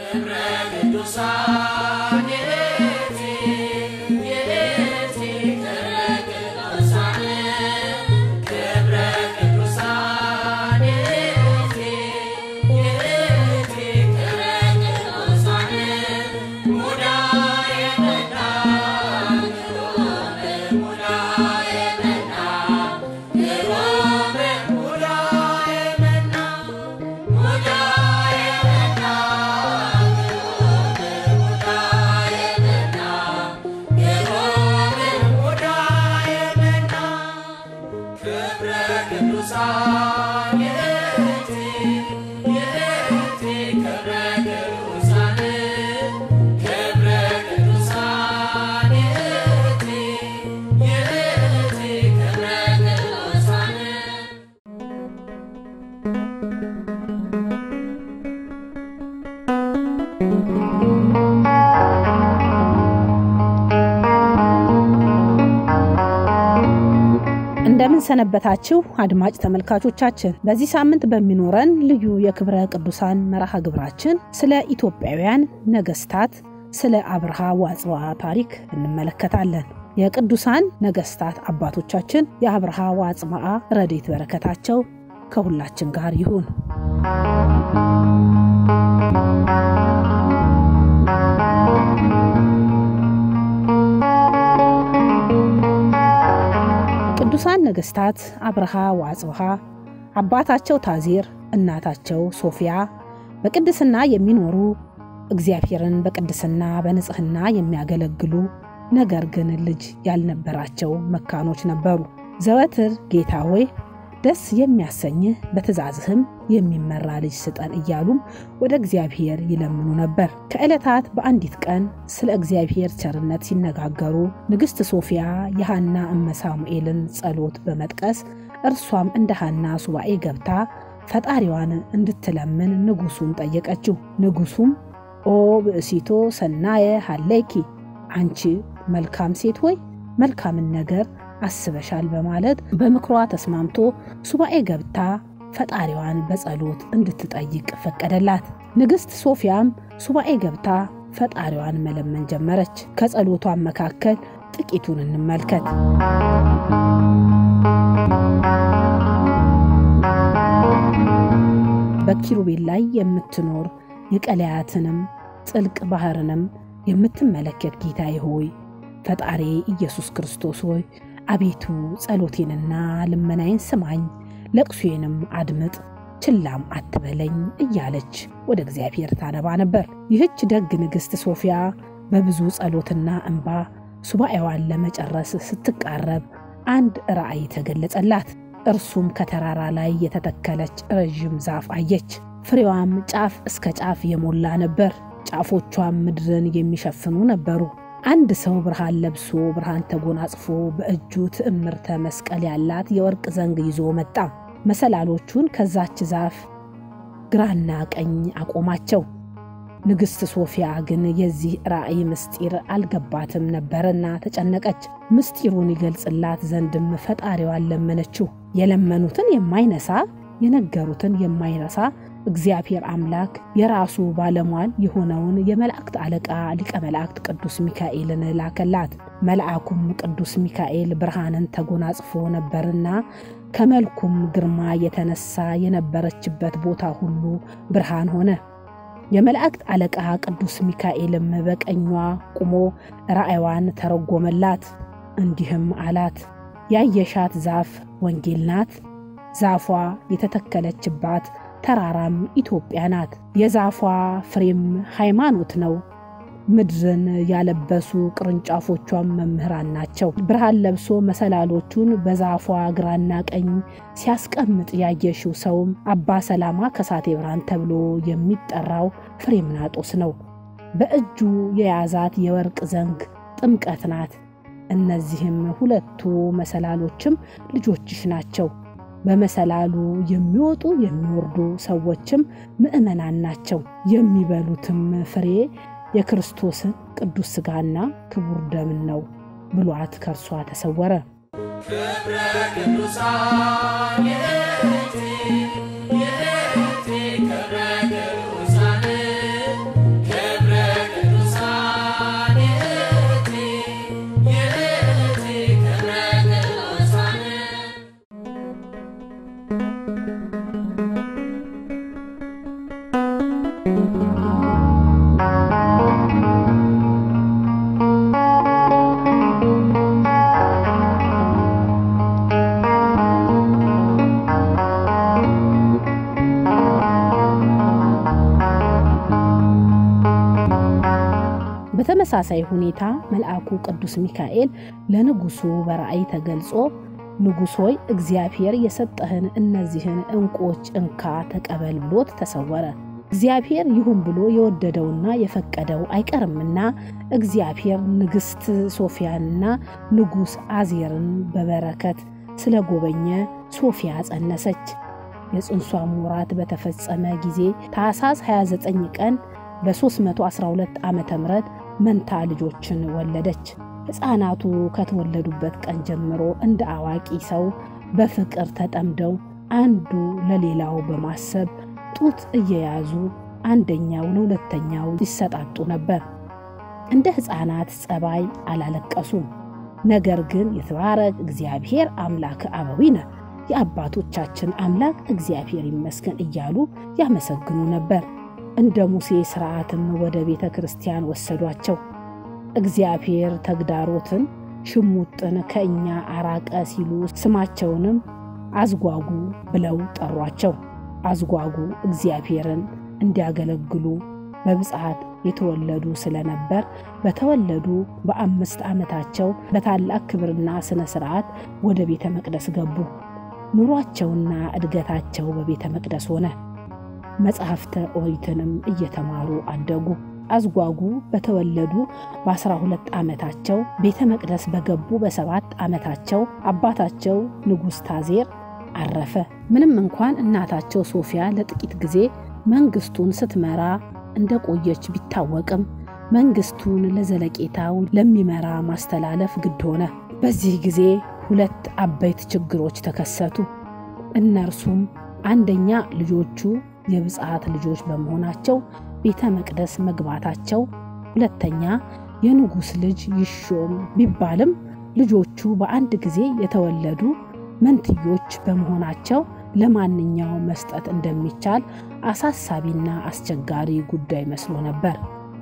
እንደምን ሰነበታችሁ አድማጭ ተመልካቾቻችን። በዚህ ሳምንት በሚኖረን ልዩ የክብረ ቅዱሳን መርሃ ግብራችን ስለ ኢትዮጵያውያን ነገስታት ስለ አብርሃ ወአጽብሃ ታሪክ እንመለከታለን። የቅዱሳን ነገስታት አባቶቻችን የአብርሃ ወአጽብሃ ረድኤት በረከታቸው ከሁላችን ጋር ይሁን። ቅዱሳን ነገስታት አብርሃ ወአጽብሃ አባታቸው ታዜር፣ እናታቸው ሶፊያ በቅድስና የሚኖሩ እግዚአብሔርን በቅድስና በንጽህና የሚያገለግሉ ነገር ግን ልጅ ያልነበራቸው መካኖች ነበሩ። ዘወትር ጌታ ሆይ ደስ የሚያሰኝህ በትእዛዝህም የሚመራ ልጅ ስጠን እያሉም ወደ እግዚአብሔር ይለምኑ ነበር። ከዕለታት በአንዲት ቀን ስለ እግዚአብሔር ቸርነት ሲነጋገሩ ንግሥት ሶፊያ የሐና እመ ሳሙኤልን ጸሎት በመጥቀስ እርሷም እንደ ሐና ሱባኤ ገብታ ፈጣሪዋን እንድትለምን ንጉሱን ጠየቀችው። ንጉሱም ኦ ብእሲቶ ሰናየ ሀሌኪ፣ አንቺ መልካም ሴት ሆይ መልካምን ነገር አስበሻል በማለት በምክሯ ተስማምቶ ሱባኤ ገብታ ፈጣሪዋን በጸሎት እንድትጠይቅ ፈቀደላት። ንግሥት ሶፊያም ሱባኤ ገብታ ፈጣሪዋን መለመን ጀመረች። ከጸሎቷን መካከል ጥቂቱን እንመልከት። በኪሩቤል ላይ የምትኖር የቀለያትንም ጥልቅ ባህርንም የምትመለከት ጌታዬ ሆይ ፈጣሪ ኢየሱስ ክርስቶስ ሆይ አቤቱ ጸሎቴንና ልመናዬን ስማኝ፣ ለቅሶዬንም አድምጥ፣ ችላም አትበለኝ እያለች ወደ እግዚአብሔር ታነባ ነበር። ይህች ደግ ንግሥት ሶፊያ በብዙ ጸሎትና እንባ ሱባኤዋን ለመጨረስ ስትቃረብ አንድ ራእይ ተገለጸላት። እርሱም ከተራራ ላይ የተተከለች ረዥም ዛፍ አየች። ፍሬዋም ጫፍ እስከ ጫፍ የሞላ ነበር። ጫፎቿም ምድርን የሚሸፍኑ ነበሩ። አንድ ሰው ብርሃን ለብሶ ብርሃን ተጎናጽፎ በእጁ ትዕምርተ መስቀል ያላት የወርቅ ዘንግ ይዞ መጣ። መሰላሎቹን ከዛች ዛፍ ግራና ቀኝ አቆማቸው። ንግሥት ሶፊያ ግን የዚህ ራእይ ምስጢር አልገባትም ነበርና ተጨነቀች። ምስጢሩን ይገልጽላት ዘንድም ፈጣሪዋን ለመነችው። የለመኑትን የማይነሳ የነገሩትን የማይረሳ እግዚአብሔር አምላክ የራሱ ባለሟል የሆነውን የመላእክት አለቃ ሊቀ መላእክት ቅዱስ ሚካኤልን ላከላት። መልአኩም ቅዱስ ሚካኤል ብርሃንን ተጎናጽፎ ነበርና ከመልኩም ግርማ የተነሳ የነበረችበት ቦታ ሁሉ ብርሃን ሆነ። የመላእክት አለቃ ቅዱስ ሚካኤልም በቀኟ ቁሞ ራእይዋን ተረጎመላት። እንዲህም አላት፣ ያየሻት ዛፍ ወንጌል ናት። ዛፏ የተተከለችባት ተራራም ኢትዮጵያ ናት። የዛፏ ፍሬም ሃይማኖት ነው። ምድርን ያለበሱ ቅርንጫፎቿም መምህራን ናቸው። ብርሃን ለብሶ መሰላሎቹን በዛፏ ግራና ቀኝ ሲያስቀምጥ ያየሽው ሰውም አባ ሰላማ ከሳቴ ብርሃን ተብሎ የሚጠራው ፍሬምናጦስ ነው። በእጁ የያዛት የወርቅ ዘንግ ጥምቀት ናት። እነዚህም ሁለቱ መሰላሎችም ልጆችሽ ናቸው። በመሰላሉ የሚወጡ የሚወርዱ ሰዎችም ምዕመናን ናቸው። የሚበሉትም ፍሬ የክርስቶስን ቅዱስ ሥጋና ክቡር ደምን ነው ብሏት ከእርሷ ተሰወረ። ክብረ ቅዱሳን የእቲ የእቲ ክብረ ቅዱሳን በተመሳሳይ ሁኔታ መልአኩ ቅዱስ ሚካኤል ለንጉሡ በራእይ ተገልጾ ንጉሥ ሆይ እግዚአብሔር የሰጠህን እነዚህን ዕንቁዎች እንካ ተቀበል ብሎት ተሰወረ። እግዚአብሔር ይሁን ብሎ የወደደውና የፈቀደው አይቀርምና እግዚአብሔር ንግሥት ሶፊያንና ንጉሥ አዜርን በበረከት ስለጎበኘ ሶፊያ ጸነሰች። የጽንሷም ወራት በተፈጸመ ጊዜ ታኅሳስ 29 ቀን በ312 ዓ ም መንታ ልጆችን ወለደች። ሕፃናቱ ከተወለዱበት ቀን ጀምሮ እንደ አዋቂ ሰው በፍቅር ተጠምደው አንዱ ለሌላው በማሰብ ጡት እየያዙ አንደኛው ለሁለተኛው ይሰጣጡ ነበር። እንደ ሕፃናት ጸባይ አላለቀሱም። ነገር ግን የተባረክ እግዚአብሔር አምላክ አበዊነ የአባቶቻችን አምላክ እግዚአብሔር ይመስገን እያሉ ያመሰግኑ ነበር። እንደ ሙሴ ሥርዓትም ወደ ቤተ ክርስቲያን ወሰዷቸው። እግዚአብሔር ተግዳሮትን፣ ሽሙጥን ከእኛ አራቀ ሲሉ ስማቸውንም አዝጓጉ ብለው ጠሯቸው። አዝጓጉ እግዚአብሔርን እንዲያገለግሉ በብፅዓት የተወለዱ ስለነበር በተወለዱ በአምስት ዓመታቸው በታላቅ ክብርና ሥነ ሥርዓት ወደ ቤተ መቅደስ ገቡ። ኑሯቸውና እድገታቸው በቤተ መቅደስ ሆነ። መጽሐፍተ ኦሪትንም እየተማሩ አደጉ። አዝጓጉ በተወለዱ በአስራ ሁለት ዓመታቸው ቤተ መቅደስ በገቡ በሰባት ዓመታቸው አባታቸው ንጉሥ ታዜር አረፈ። ምንም እንኳን እናታቸው ሶፊያ ለጥቂት ጊዜ መንግስቱን ስትመራ እንደቆየች ቢታወቅም መንግስቱን ለዘለቄታው ለሚመራ ማስተላለፍ ግድ ሆነ። በዚህ ጊዜ ሁለት አበይት ችግሮች ተከሰቱ። እነርሱም አንደኛ ልጆቹ የብፅዓት ልጆች በመሆናቸው ቤተ መቅደስ መግባታቸው፣ ሁለተኛ የንጉሥ ልጅ ይሾም ቢባልም ልጆቹ በአንድ ጊዜ የተወለዱ መንትዮች በመሆናቸው ለማንኛው መስጠት እንደሚቻል አሳሳቢና አስቸጋሪ ጉዳይ መስሎ ነበር።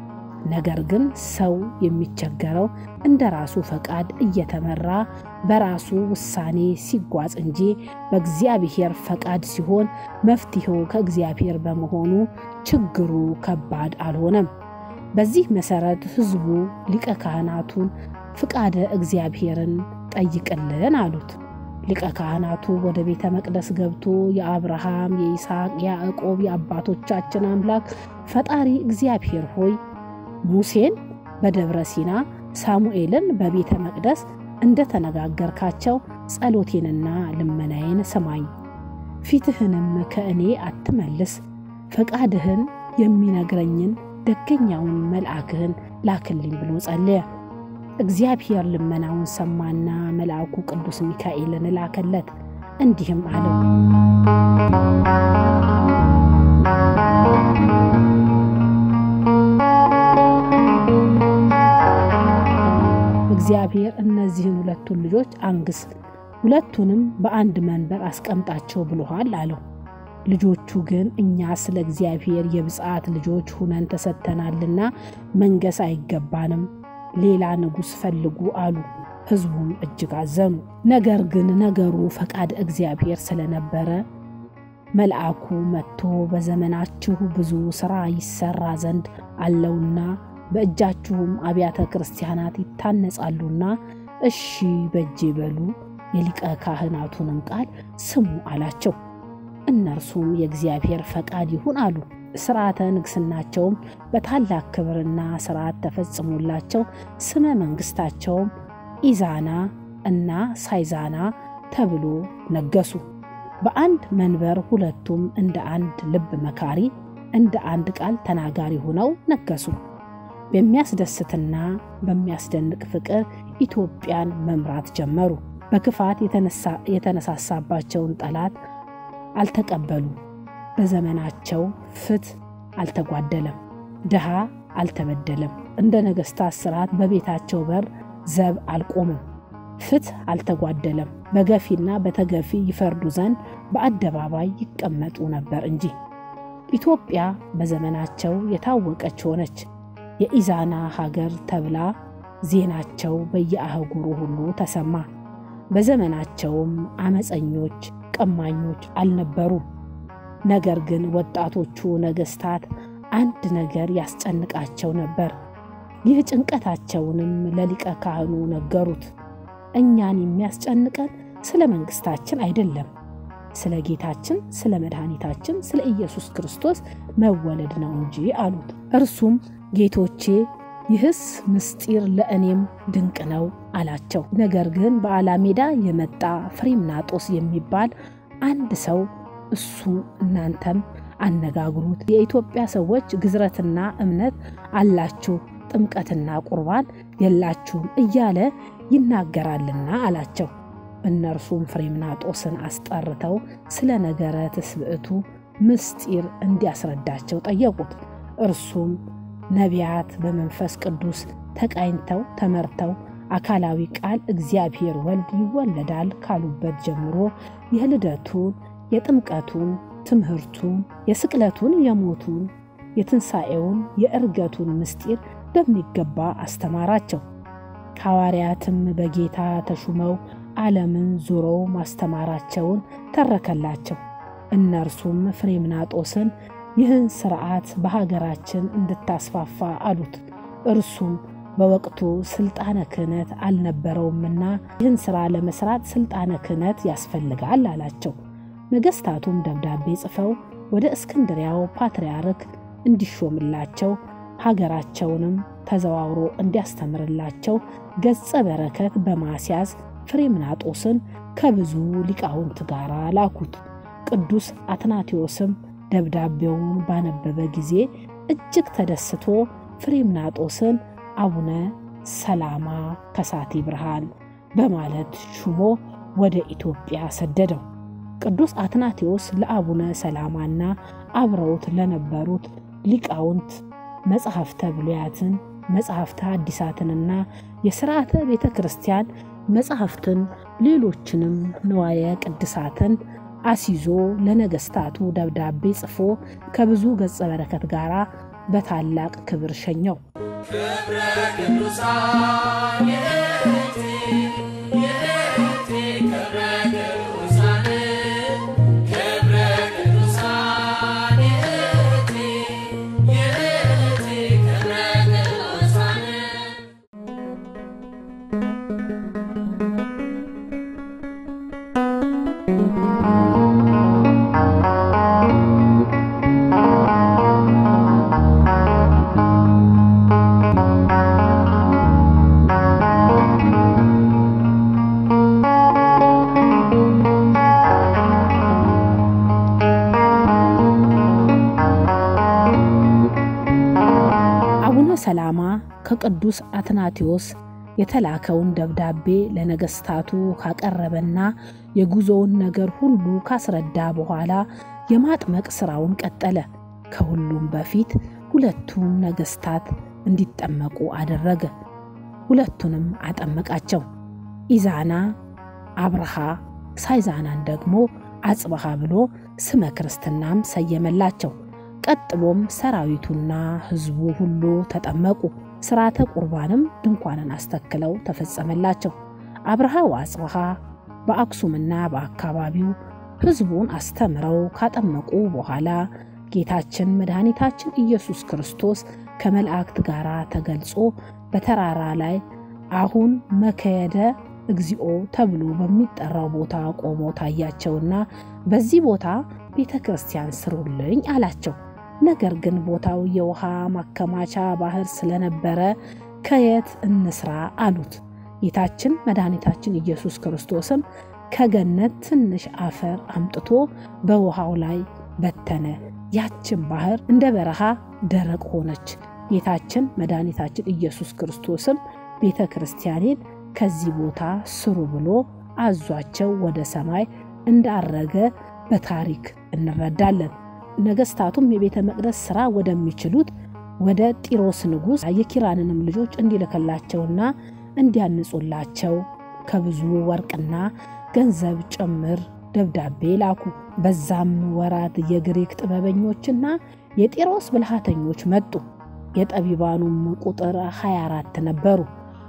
ነገር ግን ሰው የሚቸገረው እንደ ራሱ ፈቃድ እየተመራ በራሱ ውሳኔ ሲጓዝ እንጂ በእግዚአብሔር ፈቃድ ሲሆን መፍትሄው ከእግዚአብሔር በመሆኑ ችግሩ ከባድ አልሆነም። በዚህ መሰረት ሕዝቡ ሊቀ ካህናቱን ፍቃደ እግዚአብሔርን ጠይቅልን አሉት። ሊቀ ካህናቱ ወደ ቤተ መቅደስ ገብቶ የአብርሃም፣ የይስሐቅ፣ የያዕቆብ የአባቶቻችን አምላክ ፈጣሪ እግዚአብሔር ሆይ ሙሴን በደብረ ሲና ሳሙኤልን በቤተ መቅደስ እንደ ተነጋገርካቸው ጸሎቴንና ልመናዬን ስማኝ፣ ፊትህንም ከእኔ አትመልስ፣ ፈቃድህን የሚነግረኝን ደገኛውን መልአክህን ላክልኝ ብሎ ጸለየ። እግዚአብሔር ልመናውን ሰማና መልአኩ ቅዱስ ሚካኤልን ላከለት፣ እንዲህም አለው እግዚአብሔር እነዚህን ሁለቱን ልጆች አንግስ፣ ሁለቱንም በአንድ መንበር አስቀምጣቸው ብሎሃል አለው። ልጆቹ ግን እኛ ስለ እግዚአብሔር የብፅዓት ልጆች ሁነን ተሰጥተናልና መንገስ አይገባንም፣ ሌላ ንጉሥ ፈልጉ አሉ። ሕዝቡም እጅግ አዘኑ። ነገር ግን ነገሩ ፈቃድ እግዚአብሔር ስለነበረ መልአኩ መጥቶ በዘመናችሁ ብዙ ሥራ ይሰራ ዘንድ አለውና በእጃችሁም አብያተ ክርስቲያናት ይታነጻሉና እሺ በእጄ በሉ፣ የሊቀ ካህናቱንም ቃል ስሙ አላቸው። እነርሱም የእግዚአብሔር ፈቃድ ይሁን አሉ። ሥርዓተ ንግሥናቸውም በታላቅ ክብርና ሥርዓት ተፈጽሞላቸው ስመ መንግሥታቸውም ኢዛና እና ሳይዛና ተብሎ ነገሱ። በአንድ መንበር ሁለቱም እንደ አንድ ልብ መካሪ፣ እንደ አንድ ቃል ተናጋሪ ሆነው ነገሱ። በሚያስደስትና በሚያስደንቅ ፍቅር ኢትዮጵያን መምራት ጀመሩ። በክፋት የተነሳሳባቸውን ጠላት አልተቀበሉ። በዘመናቸው ፍትሕ አልተጓደለም፣ ድሃ አልተበደለም። እንደ ነገሥታት ሥርዓት በቤታቸው በር ዘብ አልቆምም፣ ፍትሕ አልተጓደለም። በገፊና በተገፊ ይፈርዱ ዘንድ በአደባባይ ይቀመጡ ነበር እንጂ። ኢትዮጵያ በዘመናቸው የታወቀች ሆነች። የኢዛና ሀገር ተብላ ዜናቸው በየአህጉሩ ሁሉ ተሰማ። በዘመናቸውም አመፀኞች፣ ቀማኞች አልነበሩም። ነገር ግን ወጣቶቹ ነገሥታት አንድ ነገር ያስጨንቃቸው ነበር። ይህ ጭንቀታቸውንም ለሊቀ ካህኑ ነገሩት። እኛን የሚያስጨንቀን ስለ መንግሥታችን አይደለም፣ ስለ ጌታችን ስለ መድኃኒታችን ስለ ኢየሱስ ክርስቶስ መወለድ ነው እንጂ አሉት። እርሱም ጌቶቼ ይህስ ምስጢር ለእኔም ድንቅ ነው አላቸው። ነገር ግን በአላሜዳ የመጣ ፍሬምናጦስ የሚባል አንድ ሰው እሱ እናንተም አነጋግሩት፣ የኢትዮጵያ ሰዎች ግዝረትና እምነት አላችሁ፣ ጥምቀትና ቁርባን የላችሁም እያለ ይናገራልና አላቸው። እነርሱም ፍሬምናጦስን አስጠርተው ስለ ነገረ ትስብእቱ ምስጢር እንዲያስረዳቸው ጠየቁት። እርሱም ነቢያት በመንፈስ ቅዱስ ተቃኝተው ተመርተው አካላዊ ቃል እግዚአብሔር ወልድ ይወለዳል ካሉበት ጀምሮ የልደቱን፣ የጥምቀቱን፣ ትምህርቱን፣ የስቅለቱን፣ የሞቱን፣ የትንሣኤውን፣ የእርገቱን ምስጢር በሚገባ አስተማራቸው። ሐዋርያትም በጌታ ተሹመው ዓለምን ዞረው ማስተማራቸውን ተረከላቸው። እነርሱም ፍሬምናጦስን ይህን ሥርዓት በሀገራችን እንድታስፋፋ አሉት። እርሱም በወቅቱ ሥልጣነ ክህነት አልነበረውምና ይህን ሥራ ለመሥራት ሥልጣነ ክህነት ያስፈልጋል አላቸው። ነገሥታቱም ደብዳቤ ጽፈው ወደ እስክንድሪያው ፓትርያርክ እንዲሾምላቸው ሀገራቸውንም ተዘዋውሮ እንዲያስተምርላቸው ገጸ በረከት በማስያዝ ፍሬምናጦስን ከብዙ ሊቃውንት ጋር ላኩት። ቅዱስ አትናቴዎስም ደብዳቤውን ባነበበ ጊዜ እጅግ ተደስቶ ፍሬምናጦስን አቡነ ሰላማ ከሳቴ ብርሃን በማለት ሹሞ ወደ ኢትዮጵያ ሰደደው። ቅዱስ አትናቴዎስ ለአቡነ ሰላማና አብረውት ለነበሩት ሊቃውንት መጽሐፍተ ብሉያትን፣ መጽሐፍተ ሐዲሳትንና የሥርዓተ ቤተ ክርስቲያን መጽሐፍትን ሌሎችንም ንዋየ ቅድሳትን አሲዞ ለነገሥታቱ ደብዳቤ ጽፎ ከብዙ ገጸ በረከት ጋር በታላቅ ክብር ሸኘው። ክብረ ቅዱሳን የእህቴ የእህቴ ክብረ ቅዱሳን ክብረ ቅዱሳን የእህቴ የእህቴ ክብረ ቅዱሳን አቡነ ሰላማ ከቅዱስ አትናቴዎስ የተላከውን ደብዳቤ ለነገሥታቱ ካቀረበና የጉዞውን ነገር ሁሉ ካስረዳ በኋላ የማጥመቅ ሥራውን ቀጠለ። ከሁሉም በፊት ሁለቱም ነገሥታት እንዲጠመቁ አደረገ። ሁለቱንም አጠመቃቸው። ኢዛና አብርሃ፣ ሳይዛናን ደግሞ አጽብሃ ብሎ ስመ ክርስትናም ሰየመላቸው። ቀጥሎም ሰራዊቱና ሕዝቡ ሁሉ ተጠመቁ። ሥርዓተ ቁርባንም ድንኳንን አስተክለው ተፈጸመላቸው። አብርሃ ወአጽብሃ በአክሱምና በአካባቢው ሕዝቡን አስተምረው ካጠመቁ በኋላ ጌታችን መድኃኒታችን ኢየሱስ ክርስቶስ ከመላእክት ጋር ተገልጾ በተራራ ላይ አሁን መከየደ እግዚኦ ተብሎ በሚጠራው ቦታ ቆሞ ታያቸውና በዚህ ቦታ ቤተ ክርስቲያን ስሩልኝ አላቸው። ነገር ግን ቦታው የውሃ ማከማቻ ባህር ስለነበረ ከየት እንስራ አሉት። ጌታችን መድኃኒታችን ኢየሱስ ክርስቶስም ከገነት ትንሽ አፈር አምጥቶ በውሃው ላይ በተነ። ያችን ባህር እንደ በረሃ ደረቅ ሆነች። ጌታችን መድኃኒታችን ኢየሱስ ክርስቶስም ቤተ ክርስቲያኔን ከዚህ ቦታ ስሩ ብሎ አዟቸው ወደ ሰማይ እንዳረገ በታሪክ እንረዳለን። ነገሥታቱም የቤተ መቅደስ ሥራ ወደሚችሉት ወደ ጢሮስ ንጉሥ የኪራንንም ልጆች እንዲልክላቸውና እንዲያንጹላቸው ከብዙ ወርቅና ገንዘብ ጭምር ደብዳቤ ላኩ። በዛም ወራት የግሪክ ጥበበኞችና የጢሮስ ብልሃተኞች መጡ። የጠቢባኑም ቁጥር 24 ነበሩ።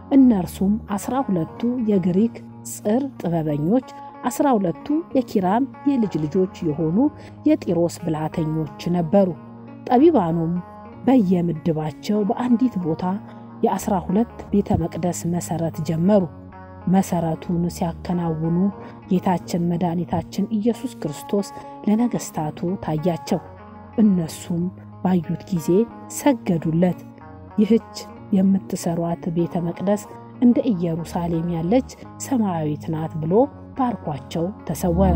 እነርሱም አስራ ሁለቱ የግሪክ ጽር ጥበበኞች አስራ ሁለቱ የኪራም የልጅ ልጆች የሆኑ የጢሮስ ብልሃተኞች ነበሩ። ጠቢባኑም በየምድባቸው በአንዲት ቦታ የአስራ ሁለት ቤተ መቅደስ መሠረት ጀመሩ። መሠረቱን ሲያከናውኑ ጌታችን መድኃኒታችን ኢየሱስ ክርስቶስ ለነገሥታቱ ታያቸው። እነሱም ባዩት ጊዜ ሰገዱለት። ይህች የምትሰሯት ቤተ መቅደስ እንደ ኢየሩሳሌም ያለች ሰማያዊት ናት ብሎ ባርኳቸው ተሰወረ።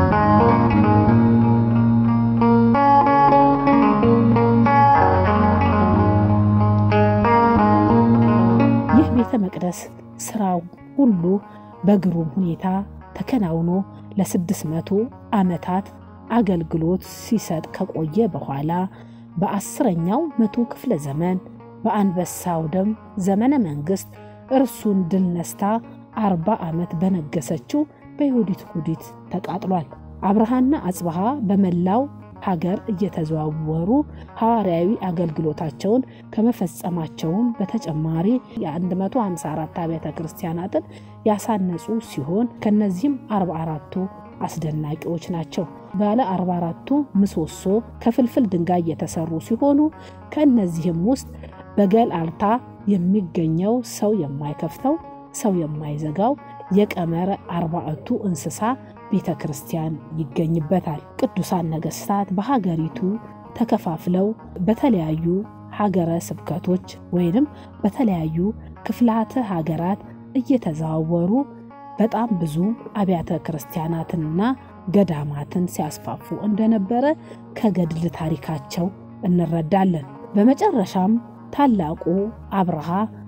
ይህ ቤተ መቅደስ ስራው ሁሉ በግሩም ሁኔታ ተከናውኖ ለስድስት መቶ ዓመታት አገልግሎት ሲሰጥ ከቆየ በኋላ በአስረኛው መቶ ክፍለ ዘመን በአንበሳው ደም ዘመነ መንግሥት እርሱን ድል ነስታ አርባ ዓመት በነገሰችው በይሁዲት ጉዲት ተቃጥሏል። አብርሃና አጽብሃ በመላው ሀገር እየተዘዋወሩ ሐዋርያዊ አገልግሎታቸውን ከመፈጸማቸውም በተጨማሪ የ154 አብያተ ክርስቲያናትን ያሳነጹ ሲሆን ከነዚህም 44ቱ አስደናቂዎች ናቸው። ባለ 44ቱ ምሰሶ ከፍልፍል ድንጋይ የተሰሩ ሲሆኑ ከእነዚህም ውስጥ በገላልታ የሚገኘው ሰው የማይከፍተው ሰው የማይዘጋው የቀመረ አርባዕቱ እንስሳ ቤተ ክርስቲያን ይገኝበታል። ቅዱሳን ነገሥታት በሀገሪቱ ተከፋፍለው በተለያዩ ሀገረ ስብከቶች ወይንም በተለያዩ ክፍላተ ሀገራት እየተዘዋወሩ በጣም ብዙ አብያተ ክርስቲያናትንና ገዳማትን ሲያስፋፉ እንደነበረ ከገድል ታሪካቸው እንረዳለን። በመጨረሻም ታላቁ አብርሃ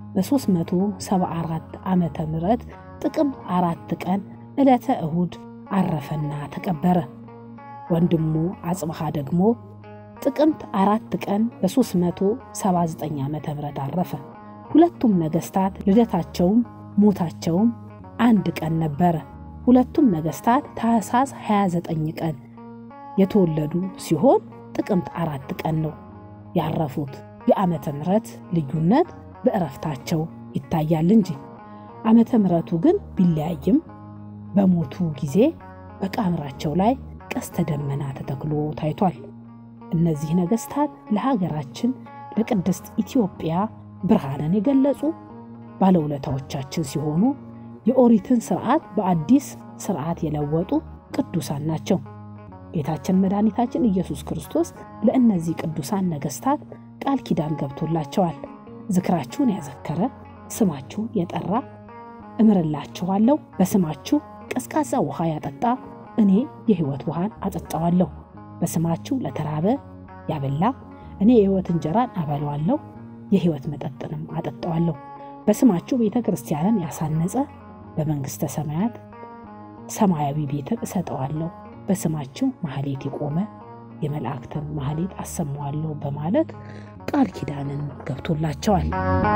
በ374 ዓመተ ምህረት ጥቅምት አራት ቀን ዕለተ እሁድ አረፈና ተቀበረ። ወንድሙ አጽብሃ ደግሞ ጥቅምት አራት ቀን በ379 ዓመተ ምህረት አረፈ። ሁለቱም ነገሥታት ልደታቸውም ሞታቸውም አንድ ቀን ነበረ። ሁለቱም ነገሥታት ታኅሳስ 29 ቀን የተወለዱ ሲሆን ጥቅምት አራት ቀን ነው ያረፉት። የዓመተ ምሕረት ልዩነት በእረፍታቸው ይታያል እንጂ ዓመተ ምሕረቱ ግን ቢለያይም በሞቱ ጊዜ በቃምራቸው ላይ ቀስተ ደመና ተተክሎ ታይቷል። እነዚህ ነገሥታት ለሀገራችን ለቅድስት ኢትዮጵያ ብርሃንን የገለጹ ባለውለታዎቻችን ሲሆኑ የኦሪትን ስርዓት በአዲስ ስርዓት የለወጡ ቅዱሳን ናቸው። ጌታችን መድኃኒታችን ኢየሱስ ክርስቶስ ለእነዚህ ቅዱሳን ነገሥታት ቃል ኪዳን ገብቶላቸዋል። ዝክራችሁን ያዘከረ ስማችሁን የጠራ እምርላችኋለሁ፣ በስማችሁ ቀዝቃዛ ውሃ ያጠጣ እኔ የሕይወት ውሃን አጠጣዋለሁ፣ በስማችሁ ለተራበ ያበላ እኔ የሕይወት እንጀራን አበለዋለሁ፣ የሕይወት መጠጥንም አጠጣዋለሁ፣ በስማችሁ ቤተ ክርስቲያንን ያሳነጸ በመንግሥተ ሰማያት ሰማያዊ ቤትን እሰጠዋለሁ፣ በስማችሁ ማህሌት የቆመ የመላእክትን ማህሌት አሰማዋለሁ በማለት ቃል ኪዳንን ገብቶላቸዋል።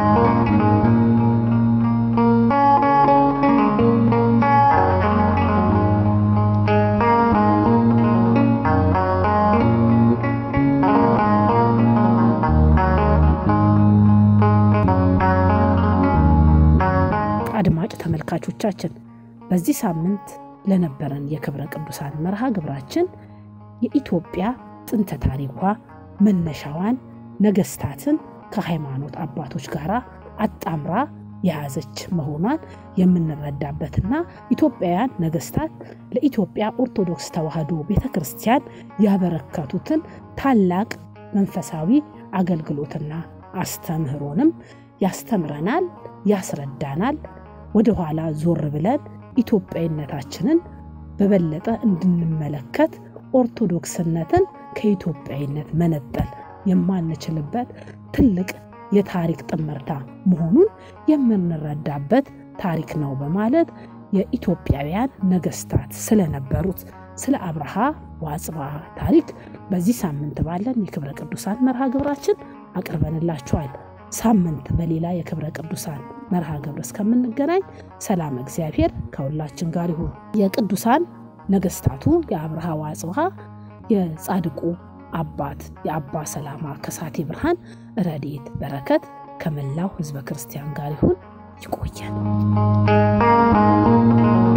አድማጭ ተመልካቾቻችን በዚህ ሳምንት ለነበረን የክብረ ቅዱሳን መርሃ ግብራችን የኢትዮጵያ ጥንተ ታሪኳ መነሻዋን ነገሥታትን ከሃይማኖት አባቶች ጋር አጣምራ የያዘች መሆኗን የምንረዳበትና ኢትዮጵያውያን ነገሥታት ለኢትዮጵያ ኦርቶዶክስ ተዋሕዶ ቤተ ክርስቲያን ያበረከቱትን ታላቅ መንፈሳዊ አገልግሎትና አስተምህሮንም ያስተምረናል፣ ያስረዳናል። ወደ ኋላ ዞር ብለን ኢትዮጵያዊነታችንን በበለጠ እንድንመለከት ኦርቶዶክስነትን ከኢትዮጵያዊነት መነጠል የማንችልበት ትልቅ የታሪክ ጥምርታ መሆኑን የምንረዳበት ታሪክ ነው በማለት የኢትዮጵያውያን ነገሥታት ስለነበሩት ስለ አብርሃ ወአጽብሃ ታሪክ በዚህ ሳምንት ባለን የክብረ ቅዱሳን መርሃ ግብራችን አቅርበንላችኋል። ሳምንት በሌላ የክብረ ቅዱሳን መርሃ ግብር እስከምንገናኝ ሰላም እግዚአብሔር ከሁላችን ጋር ይሁን። የቅዱሳን ነገሥታቱ የአብርሃ ወአጽብሃ የጻድቁ አባት የአባ ሰላማ ከሳቴ ብርሃን ረድኤት በረከት ከመላው ሕዝበ ክርስቲያን ጋር ይሁን። ይቆየን።